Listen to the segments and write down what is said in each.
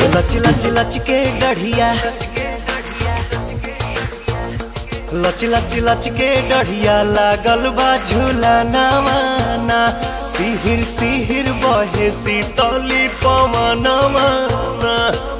लच लच लच के गढ़िया लच लच लच के डढ़िया लागल बा झूला नामाना सिहिर सिहिर बहे सीतली पवनमाना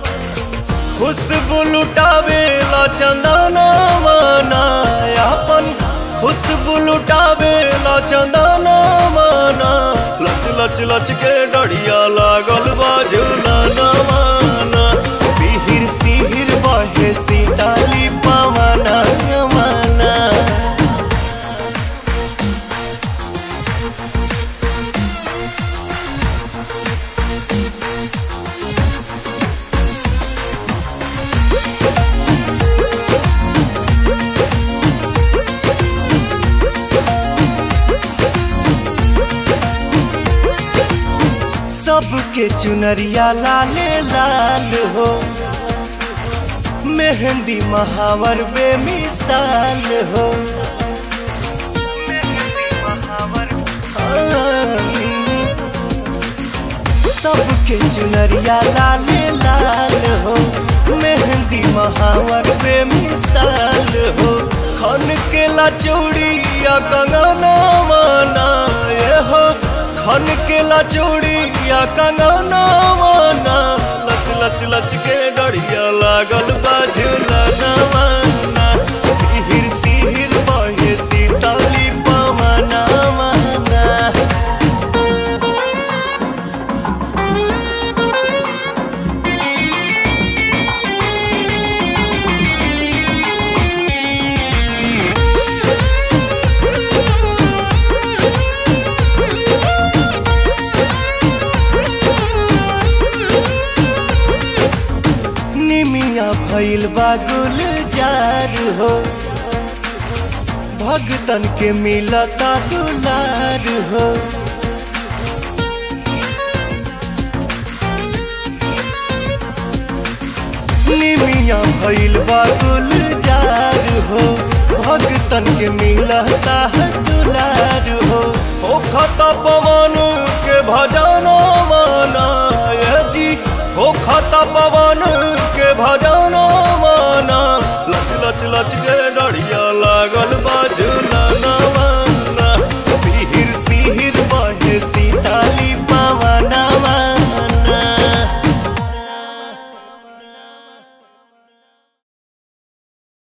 खुशबू लुटावे ला चंदना माना अपन खुशबू लुटावे ला चंदना माना लच लच लच के डढ़िया लागल बा झूला नामाना सिहिर सिहिर बहे सीतली पवना माना सबके चुनरिया लाले लाल हो मेहंदी महावर बेमिसाल हो सबके चुनरिया लाले लाल हो मेहंदी महावर बेमिसाल हो खन के ला चूड़िया कंगना माना ये हो खन के ला चूड़िया कंगना माना लच लच लच के डढ़िया लागल बाझुला ना माना सिहिर सिहिर बहे सीतली पवना माना निमिया भइल बा गुलजार हो भगतन के मिलता दुलार हो निमिया भइल बा गुलजार हो भगतन के मिलता है दुलार हो ओ खता पवन के भजना माना ये जी ओ खता पवन के भजना माना लच लच लच के